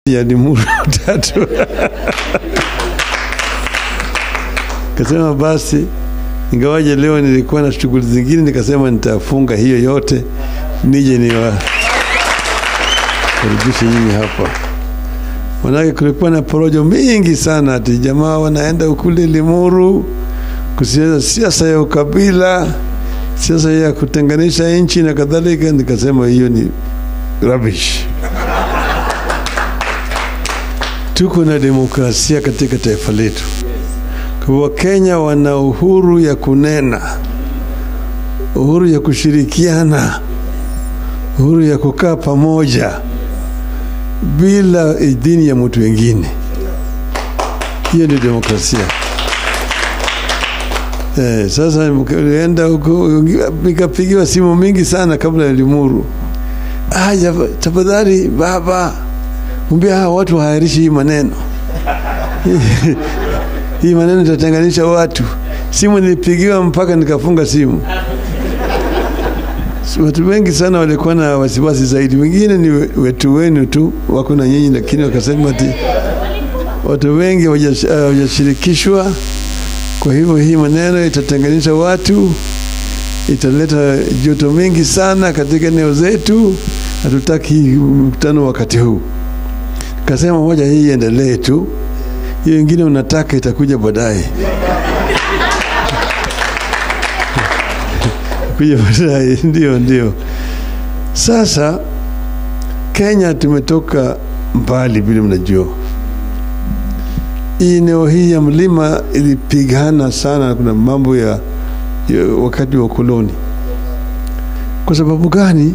ya Limuru tatu kasema basi, ingawaje leo nilikuwa na shughuli zingine, nikasema nitafunga hiyo yote nije niwakaribishe nyinyi hapa. Manake kulikuwa na porojo mingi sana, ati jamaa wanaenda kule Limuru kusiasa siasa ya ukabila, siasa ya kutenganisha nchi na kadhalika. Nikasema hiyo ni rubbish. Tuko na demokrasia katika taifa letu. Kwa Wakenya wana uhuru ya kunena, uhuru ya kushirikiana, uhuru ya kukaa pamoja bila idhini ya mtu wengine. Hiyo ndio demokrasia. Eh, sasa enda huko nikapigiwa simu mingi sana kabla ya Limuru. Ah, tafadhali baba, mwambie hawa watu wahairishi hii maneno hii maneno itatenganisha watu. Simu nilipigiwa mpaka nikafunga simu. Watu wengi sana walikuwa na wasiwasi zaidi, wengine ni wetu wenu tu wako na nyinyi, lakini wakasema ati watu wengi hawajashirikishwa. Kwa hivyo hii maneno itatenganisha watu, italeta joto mingi sana katika eneo zetu. Hatutaki mkutano wakati huu. Kasema moja, hii iendelee tu, hiyo ingine unataka itakuja baadaye kuja baadaye. Ndio, ndio. Sasa Kenya tumetoka mbali, vile mnajua hii eneo hii ya mlima ilipigana sana. Kuna mambo ya, ya wakati wa ukoloni. Kwa sababu gani?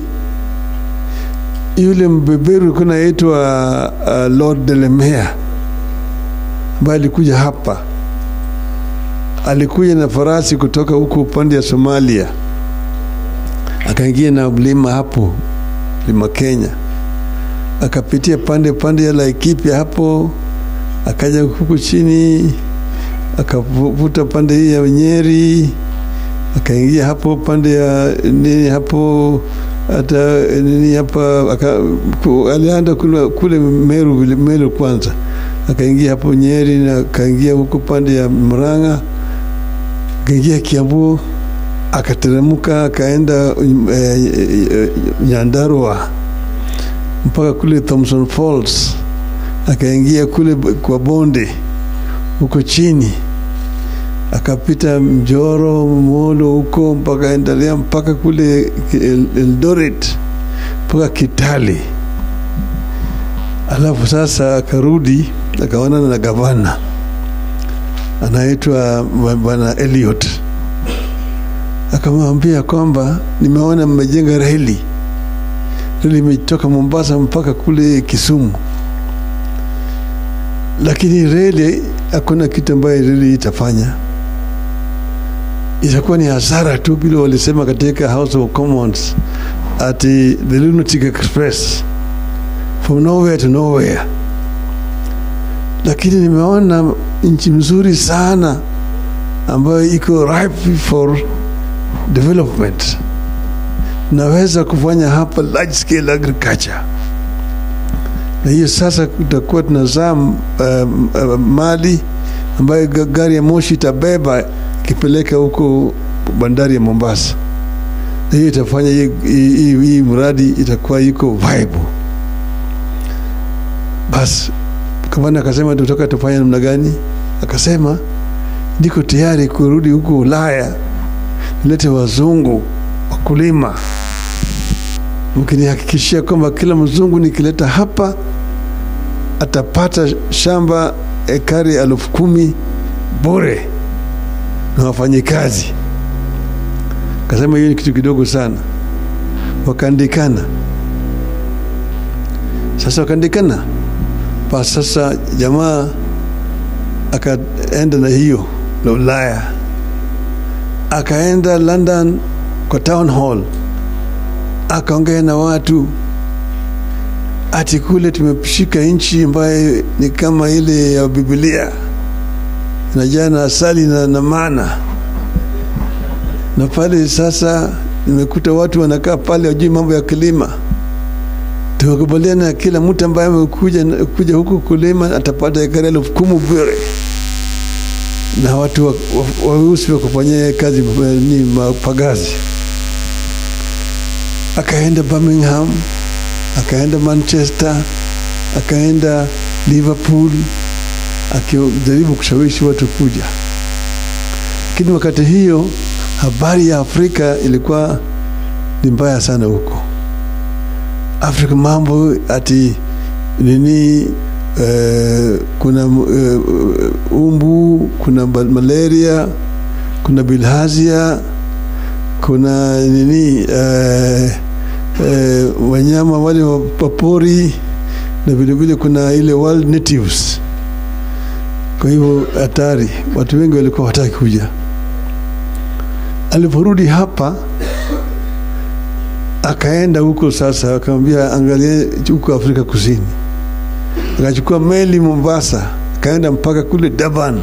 Yule mbeberu alikuwa naitwa uh, Lord Delamere ambaye alikuja hapa, alikuja na farasi kutoka huko upande ya Somalia, akaingia na mlima hapo mlima Kenya, akapitia pande pande ya Laikipia hapo akaja huku chini akavuta pande hii ya Nyeri, akaingia hapo pande ya nini hapo hata nini hapa aka, alianda kule, kule Meru, Meru kwanza akaingia hapo Nyeri na akaingia huko pande ya Murang'a, akaingia Kiambu, akateremka akaenda eh, eh, Nyandarua mpaka kule Thompson Falls akaingia kule kwa bonde huko chini, akapita Mjoro, Molo huko mpaka endelea mpaka kule Eldoret mpaka Kitale. Alafu sasa akarudi akaonana na gavana anaitwa bwana Elliot, akamwambia kwamba nimeona mmejenga reli, reli imetoka Mombasa mpaka kule Kisumu lakini reli hakuna kitu ambayo reli itafanya, itakuwa ni hasara tu, vile walisema katika House of Commons ati the lunatic express from nowhere to nowhere. Lakini nimeona nchi mzuri sana ambayo iko ripe for development, naweza kufanya hapa large scale agriculture na hiyo sasa tutakuwa tunazaa uh, uh, mali ambayo gari ya moshi itabeba ikipeleka huko bandari ya Mombasa, na hiyo itafanya hii mradi itakuwa iko viable. Basi kamana akasema tutaka tufanye namna gani? Akasema niko tayari kurudi huko Ulaya, nilete wazungu wakulima mkinihakikishia kwamba kila mzungu nikileta hapa atapata shamba ekari elfu kumi bure na wafanyikazi. Kasema hiyo ni kitu kidogo sana. Wakaandikana sasa, wakaandikana pa sasa, jamaa akaenda na hiyo na Ulaya, akaenda London kwa town hall akaongea na watu ati kule tumeshika nchi ambayo ni kama ile ya Biblia inajaa na asali na, na mana na pale sasa nimekuta watu wanakaa pale wajui mambo ya kilima tumekubaliana kila mtu ambaye amekuja kuja huku kulima atapata ekari elfu kumi bure na watu weusi wa, wa, wa kufanyia kazi ni mapagazi. Akaenda Birmingham, akaenda Manchester, akaenda Liverpool akijaribu kushawishi watu kuja, lakini wakati hiyo habari ya Afrika ilikuwa ni mbaya sana huko Afrika, mambo ati nini eh, kuna eh, umbu, kuna malaria, kuna bilhazia, kuna nini eh, eh, wanyama wale wapori na vilevile kuna ile wild natives. Kwa hivyo hatari, watu wengi walikuwa wataki kuja. Aliporudi hapa akaenda huko sasa, akamwambia angalia huko Afrika Kusini, akachukua meli Mombasa, akaenda mpaka kule Durban.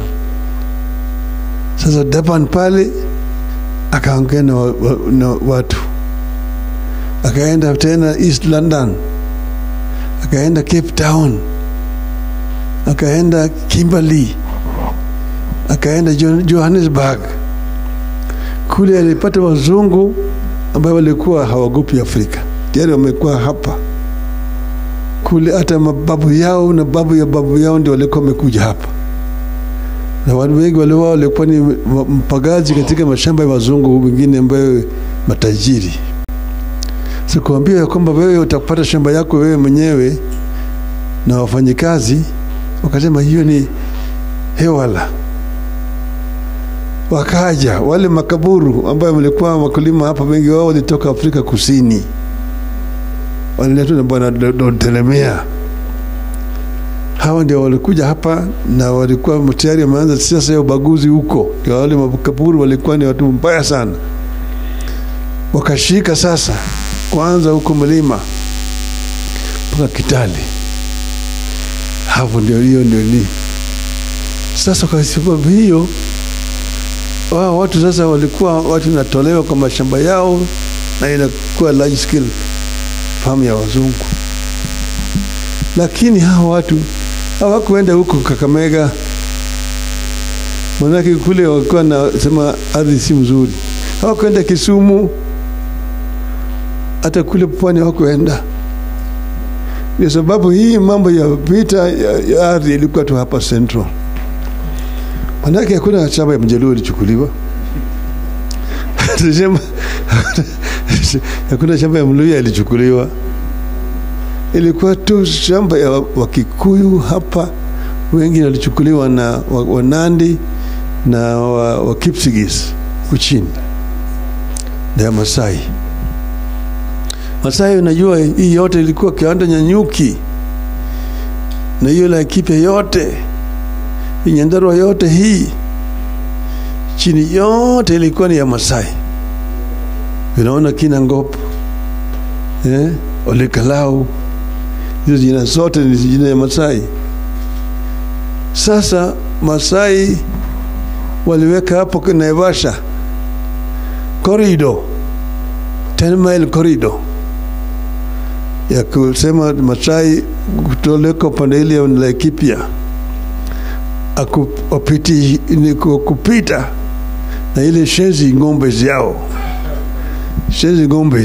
Sasa Durban pale akaongea na, wa, na watu, akaenda tena East London, akaenda Cape Town, akaenda Kimberley, akaenda Johannesburg. Kule alipata wazungu ambayo walikuwa hawagopi Afrika, tayari wamekuwa hapa kule. Hata mababu yao na babu ya babu yao ndio walikuwa wamekuja hapa, na watu wengi wale wao walikuwa ni mpagazi katika mashamba ya wazungu wengine ambayo matajiri. Sikuambia ya kwamba wewe utapata shamba yako wewe mwenyewe na wafanyikazi, wakasema hiyo ni hewala wakaja wale makaburu ambayo walikuwa wakulima hapa, wengi wao walitoka Afrika Kusini, waliletwa na bwana Dotelemea. Hawa ndio walikuja hapa na walikuwa tayari wameanza siasa ya ubaguzi huko. Ndio wale makaburu walikuwa ni watu mbaya sana, wakashika sasa kwanza huko mlima mpaka Kitale. Hapo ndio hiyo ndio ni sasa, kwa sababu hiyo wao watu sasa walikuwa watu natolewa kwa mashamba yao na inakuwa large scale farm ya wazungu, lakini hawa watu hawakuenda huko Kakamega, manake kule walikuwa nasema ardhi si mzuri. Hawakuenda Kisumu, hata kule pwani hawakuenda. Ndio sababu hii mambo ya vita ya, ya ardhi ilikuwa tu hapa Central. Manake hakuna shamba ya Mjaluo ilichukuliwa hakuna shamba ya Mluya ilichukuliwa, ilikuwa tu shamba ya Wakikuyu hapa, wengi walichukuliwa na Wanandi na Wakipsigis kuchini na ya Masai. Masai, unajua hii yote ilikuwa kiwanda Nyanyuki na hiyo Laikipia yote Nyandarua yote hii chini yote ilikuwa ni ya Masai. Unaona kina Ngop eh, Olekalau, hizo jina zote ni jina ya Masai. Sasa Masai waliweka hapo Naivasha corridor 10 mile corridor ya kusema Masai kutoleka upande ile ya Laikipia akupiti ni kupita na ile shenzi ng'ombe yao shenzi ng'ombe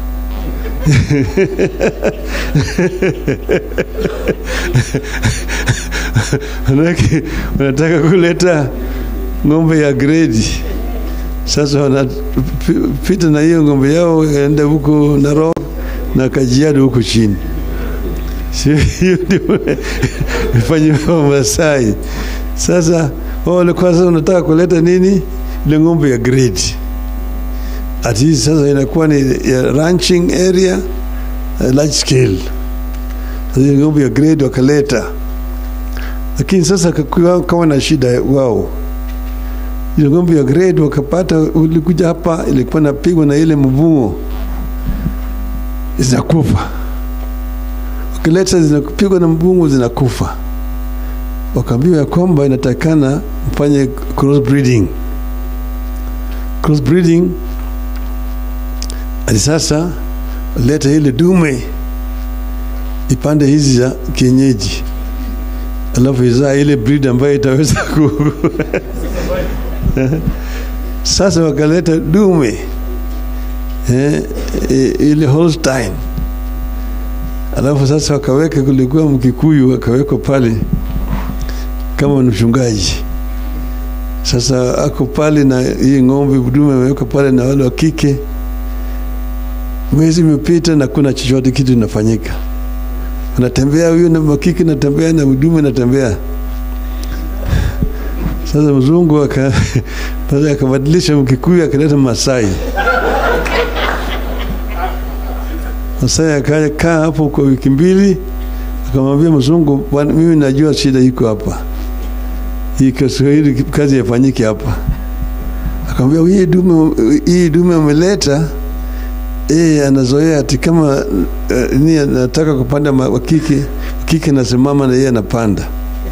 manake wanataka kuleta ng'ombe ya gredi. Sasa wanapita na hiyo ng'ombe yao enda huko Narok na Kajiado huko chini hiyo ndio ifanyiwa Masai. Sasa wao walikuwa sasa unataka kuleta nini? Ile ng'ombe ya grade at least sasa inakuwa ni ya ranching area uh, large scale. Sasa ng'ombe ya grade wakaleta, lakini sasa kawa na shida wao ile ng'ombe ya grade wakapata, ulikuja hapa ilikuwa napigwa na ile mbungo zinakufa wakileta zinapigwa na mbungo zinakufa. Wakaambiwa ya kwamba inatakikana mfanye cross breeding. Cross breeding hadi sasa leta ile dume ipande hizi za kienyeji, alafu izaa ile breed ambayo itaweza ku sasa wakaleta dume eh, ile Holstein, alafu sasa wakaweka, kulikuwa Mkikuyu akawekwa pale kama mchungaji. Sasa ako pale na hii ng'ombe dume amewekwa pale na wale wa kike. Mwezi imepita na kuna chochote kitu inafanyika, anatembea huyu na makike natembea na dume natembea. Sasa mzungu aka akabadilisha Mkikuyu akaleta Masai. Masai akaja kaa hapo kwa wiki mbili, akamwambia mzungu, bwana, mimi najua shida iko hapa, hii Kiswahili kazi yafanyike hapa. Akamwambia hii dume, hii dume ameleta eh, anazoea ati kama uh, ni anataka kupanda wakike kike nasimama na yeye anapanda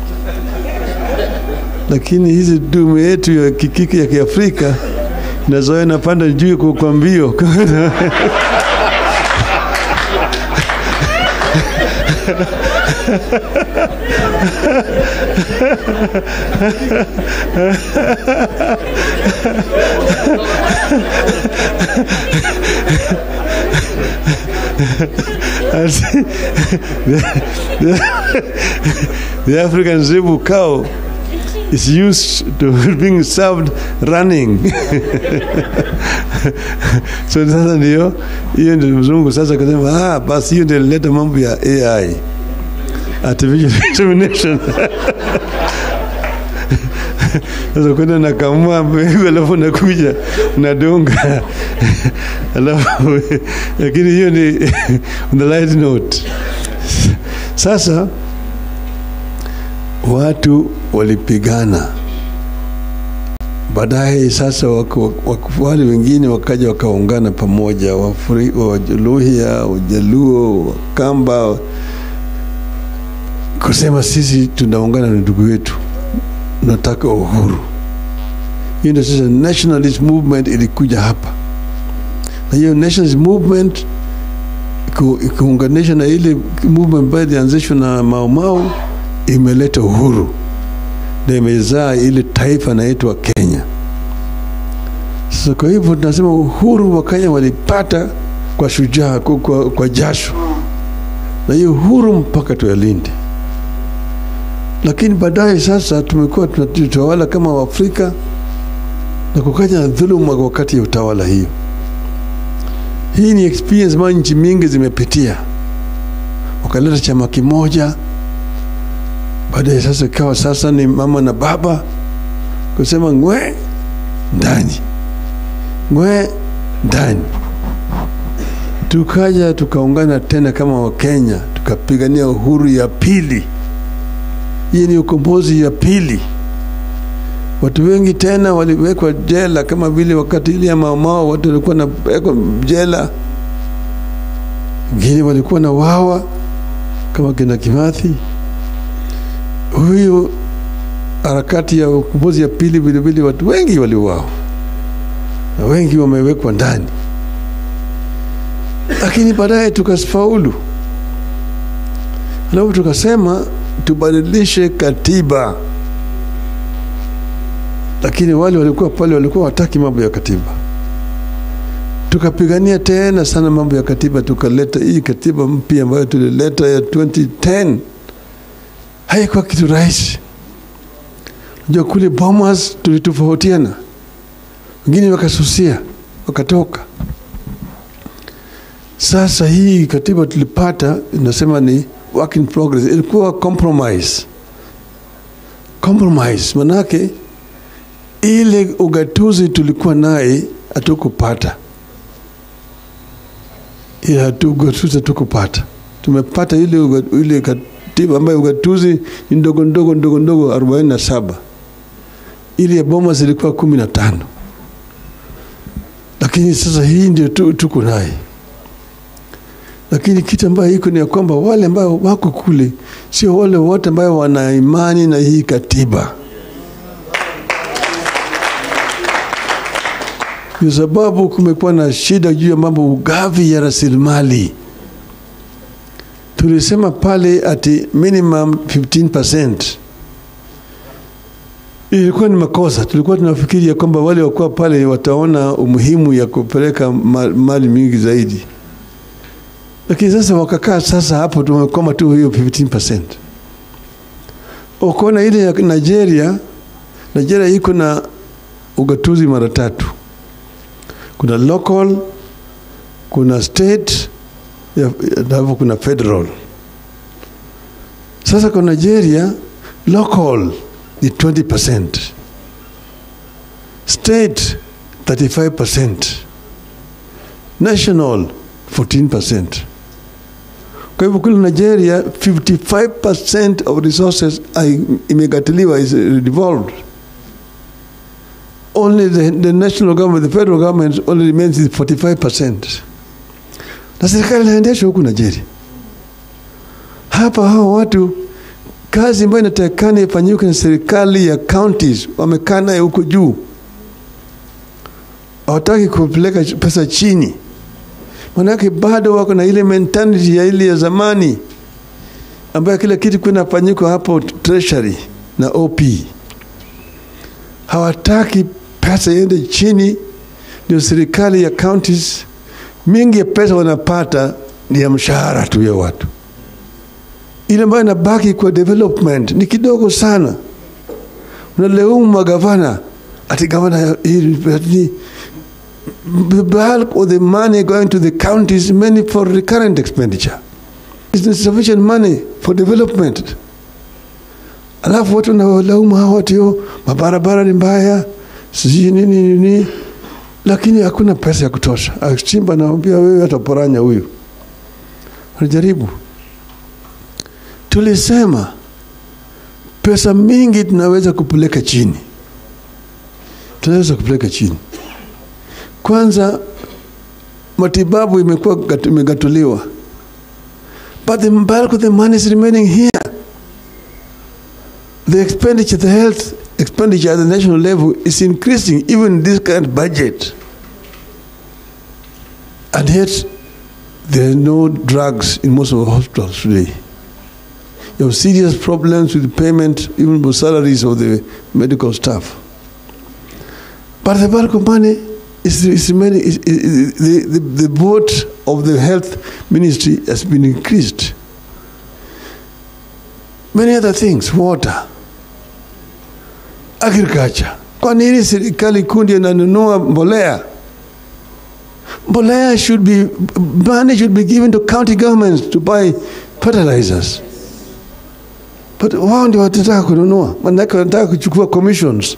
lakini hizi dume yetu ya kikike ya Kiafrika nazoea napanda juu kwa, kwa mbio the African zebu cow is used to being served running so sasa ndio hiyo ndio mzungu sasa akasema ah, basi hiyo ndio ilileta mambo ya AI artificial insemination sasa kwenda nakamua mbegu alafu nakuja nadunga alafu lakini hiyo ni on the light note sasa watu walipigana baadaye sasa wale wengine wakaja wakaungana pamoja waluhya wajaluo wakamba kusema sisi tunaungana na ndugu wetu nataka uhuru hiyo ndio sasa nationalist movement ilikuja hapa na hiyo nationalist movement ikiunganisha na ile movement ambayo ilianzishwa na maomao imeleta uhuru na imezaa ile taifa inaitwa Kenya. Sasa kwa hivyo tunasema uhuru wa Kenya walipata kwa shujaa, kwa, kwa, kwa jasho, na hiyo uhuru mpaka tuyalinde. Lakini baadaye sasa tumekuwa tunatawala kama Waafrika na kukaja na dhuluma wakati ya utawala hiyo. Hii ni experience ambayo nchi mingi zimepitia, wakaleta chama kimoja baadaye sasa ikawa sasa ni mama na baba kusema ngwe ndani ngwe ndani tukaja tukaungana tena kama wakenya tukapigania uhuru ya pili hii ni ukombozi ya pili watu wengi tena waliwekwa jela kama vile wakati ile ya maomao watu walikuwa nawekwa jela wengine walikuwa na wawa kama kina kimathi huyu harakati ya ukombozi ya pili vilevile watu wengi waliuawa na wengi wamewekwa ndani, lakini baadaye tukafaulu, alafu tukasema tubadilishe katiba, lakini wale walikuwa pale walikuwa wataki mambo ya katiba. Tukapigania tena sana mambo ya katiba, tukaleta hii katiba mpya ambayo tulileta ya 2010 haikuwa kitu rahisi. Unajua kule Bomas tulitofautiana, wengine wakasusia wakatoka. Sasa hii katiba tulipata inasema ni work in progress, ilikuwa compromise. Compromise manake ile ugatuzi tulikuwa naye hatukupata, ile ugatuzi hatukupata, tumepata ile, ile katiba ambayo ugatuzi ni ndogo ndogo ndogo ndogo arobaini na saba ili ya Bomas ilikuwa kumi na tano lakini sasa hii ndio tu, tuko naye lakini kitu ambayo iko ni ya kwamba wale ambao wako kule sio wale wote ambao wana imani na hii katiba kwa sababu kumekuwa na shida juu ya mambo ugavi ya rasilimali tulisema pale ati minimum 15% ilikuwa ni makosa. Tulikuwa tunafikiri ya kwamba wale wakuwa pale wataona umuhimu ya kupeleka ma- mali mingi zaidi, lakini sasa wakakaa sasa hapo, tumekoma tu hiyo 15%. Ukaona ile ya Nigeria, Nigeria iko na ugatuzi mara tatu, kuna local, kuna state, ya- alafu kuna federal. Sasa kwa Nigeria local ni 20%, state 35%, national 14%. Kwa hivyo kule Nigeria 55% of resources are imekatiliwa is devolved. Only the, the national government, the federal government only remains with 45%. Na serikali inaendeshwa huku Nigeria. Hapa hao watu kazi ambayo inatakikana ifanyike na serikali ya counties wamekaa naye huko juu, hawataki kupeleka pesa chini, manake bado wako na ile mentality ya ile ya zamani ambayo kila kitu kinafanyika hapo treasury na OP. Hawataki pesa iende chini, ndio serikali ya counties mingi ya pesa wanapata ni ya mshahara tu ya watu ile ambayo inabaki kwa development ni kidogo sana. Unaleumu magavana ati gavana hii- ati- the bulk of the money going to the counties mainly for recurrent expenditure. It's not sufficient money for development. Alafu watu wanawalaumu hawa watu yo, mabarabara ni mbaya, sijui nini nini, lakini hakuna pesa ya kutosha. Achimba naambia wewe ataporanya huyu, anajaribu tulisema pesa mingi tunaweza kupeleka chini, tunaweza kupeleka chini. Kwanza matibabu imekuwa gat- imegatuliwa, but the bulk of the money is remaining here. The expenditure, the health expenditure at the national level is increasing even in this current budget, and yet there are no drugs in most of the hospitals today. You have serious problems with payment, even for salaries of the medical staff. But the bulk of money is, is remaining, is, is, the, the, the vote of the health ministry has been increased. Many other things, water, agriculture. Kwa nini serikali kundi inanunua mbolea? Mbolea should be, money should be given to county governments to buy fertilizers. But wao ndio watataka kununua, manake wanataka kuchukua commissions.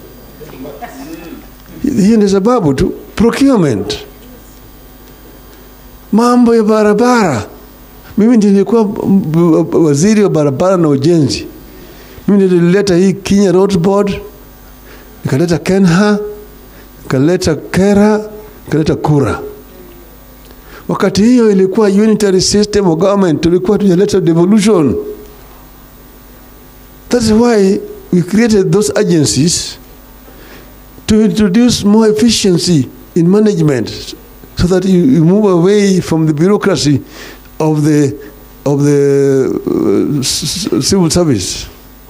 Hiyo ni sababu tu, procurement, mambo ya barabara. Mimi ndio nilikuwa m- m- waziri wa barabara na ujenzi. Mimi ndio nilileta hii Kenya Road Board, nikaleta Kenha, nikaleta Kera, nikaleta Kura. Wakati hiyo ilikuwa unitary system of government, tulikuwa tujaleta devolution. That's why we created those agencies to introduce more efficiency in management so that you, you move away from the bureaucracy of the of the uh, s- s- civil service.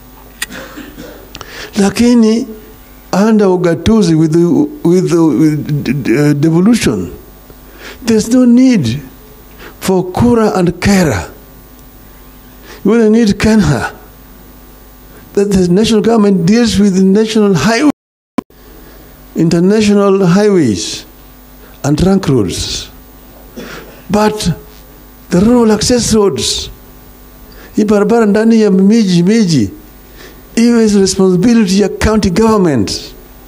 Lakini under ugatuzi with the, with the with uh, devolution there's no need for kura and kera. You only need kenha that the national government deals with the national highway, international highways, and trunk roads. But the rural access roads, hii barabara ndani ya miji miji, hiyo is responsibility ya county government.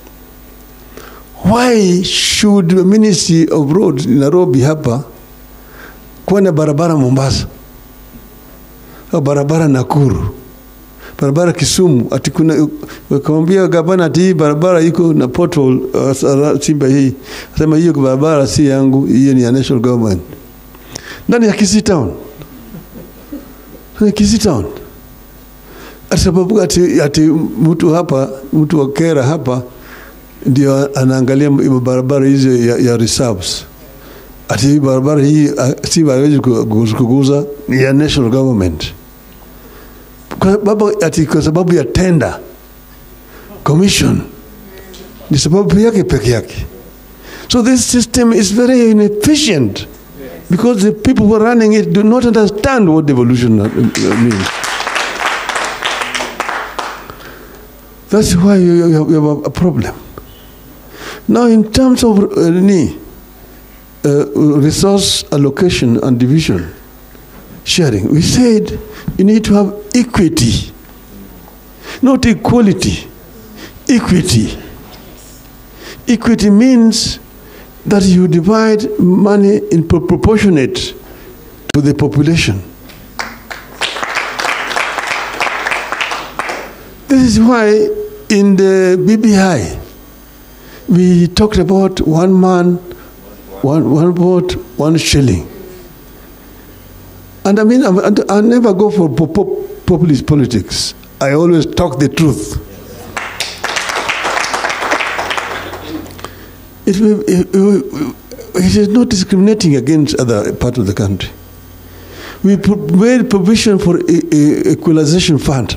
Why should the Ministry of Roads in Nairobi hapa kuwa na barabara Mombasa au barabara Nakuru barabara Kisumu, ati kuna wakamwambia gavana ati hii barabara iko na pothole uh, Simba hii, asema hiyo barabara si yangu, hiyo ni ya national government, ndani ya Kisii town, Ndani ya Kisii town, ati sababu ati, ati mtu hapa mtu wa Kera hapa ndio anaangalia hiyo barabara hizo ya, ya reserves ati hii barabara hii uh, si hawezi kuguza ni ya national government kwa sababu, ati kwa sababu ya tender commission ni sababu yake peke yake so this system is very inefficient because the people who are running it do not understand what devolution uh, uh, means that's why you, you, have, you have a problem now in terms of uh, ni, uh, resource allocation and division sharing we said you need to have equity not equality equity equity means that you divide money in pro- proportionate to the population this is why in the bbi we talked about one man one, one vote one shilling and I mean, I, I never go for po- po- populist politics. I always talk the truth. It, will- it, it, it is not discriminating against other part of the country. We pro- made provision for a, a equalization fund.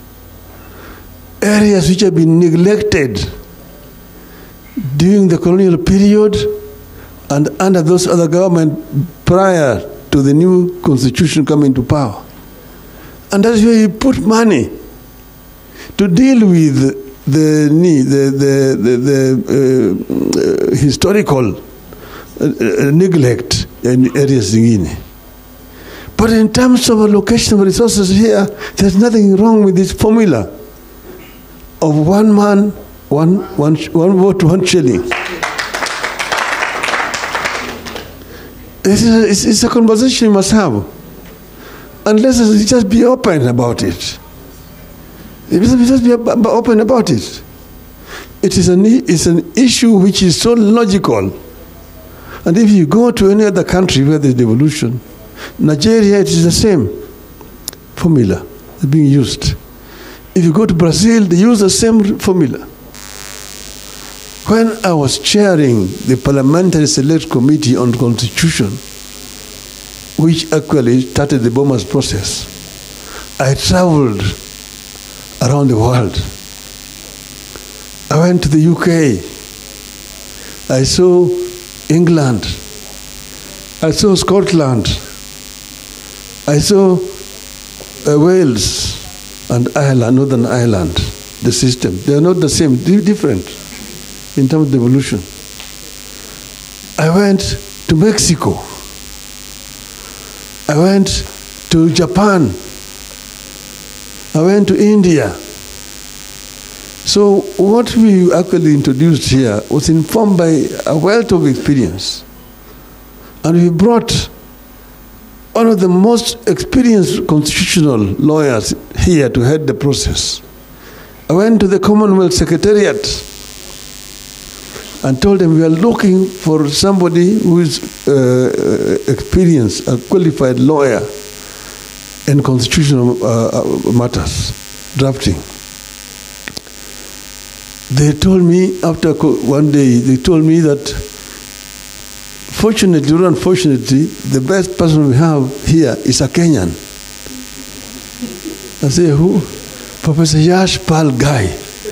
Areas which have been neglected during the colonial period and under those other government prior to the new constitution coming to power. And that's where you put money to deal with the need, the, the, the, the uh, uh, historical uh, uh, neglect in areas zingine. But in terms of allocation of resources here, there's nothing wrong with this formula of one man, one, one, one vote, one shilling. This is a, it's, it's a conversation you must have. And let's just be open about it. Let's just be ab- open about it. It is an, i- it's an issue which is so logical. And if you go to any other country where there's devolution, Nigeria, it is the same formula being used. If you go to Brazil, they use the same formula. When I was chairing the Parliamentary Select Committee on Constitution, which actually started the Bomas process, I traveled around the world. I went to the UK. I saw England. I saw Scotland. I saw uh, Wales and Ireland, Northern Ireland, the system. They are not the same, di- different in terms of devolution. I went to Mexico. I went to Japan. I went to India. So what we actually introduced here was informed by a wealth of experience. And we brought one of the most experienced constitutional lawyers here to head the process. I went to the Commonwealth Secretariat and told them we are looking for somebody who is uh, uh, experienced, a qualified lawyer in constitutional uh, uh, matters, drafting. They told me after co- one day, they told me that fortunately or unfortunately, the best person we have here is a Kenyan. I say, who? Professor Yash Pal Guy.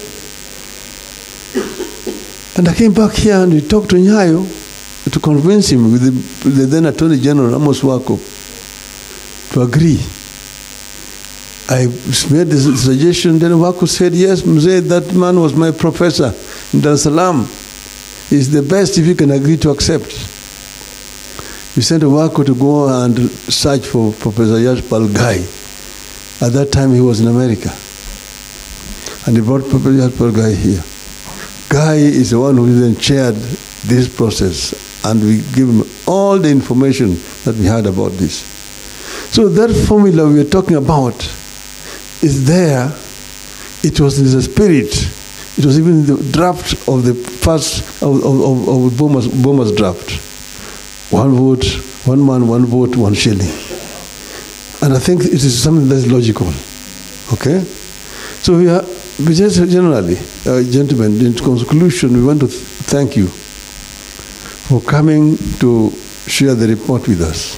And I came back here and we talked to Nyayo to convince him with the, the then Attorney General Amos Wako to agree. I made the suggestion, then Wako said, yes, Mzee, that man was my professor in Dar es Salaam. He's the best if you can agree to accept. We sent Wako to go and search for Professor Yash Guy. At that time, he was in America. And he brought Professor Yash Guy here. Guy is the one who then chaired this process, and we give him all the information that we had about this. So that formula we are talking about is there. It was in the spirit. It was even in the draft of the first of, of, of, of Boma's, Boma's draft. One vote, one man, one vote, one shilling. And I think it is something that's logical. Okay? So we are we just generally, uh, gentlemen, in conclusion, we want to th- thank you for coming to share the report with us.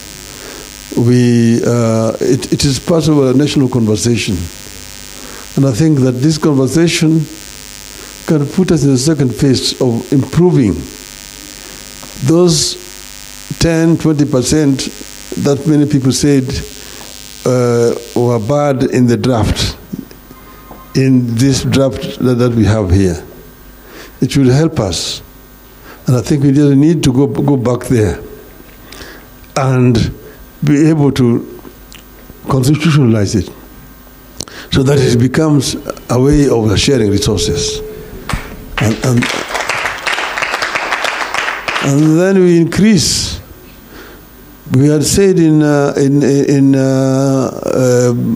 We, uh, it, it is part of a national conversation. And I think that this conversation can put us in the second phase of improving those 10, 20% that many people said uh, were bad in the draft, in this draft that, that we have here. It will help us. And I think we just need to go, go back there and be able to constitutionalize it so that it becomes a way of sharing resources. And, and, and then we increase. We had said in, uh, in, in uh, um,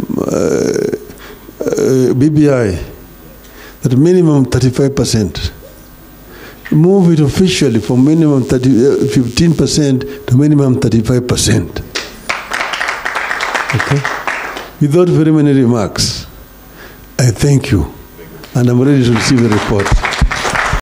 uh, BBI that minimum 35%. Move it officially from minimum 30, 15% to minimum 35%. Okay? Without very many remarks, I thank you and I'm ready to receive the report.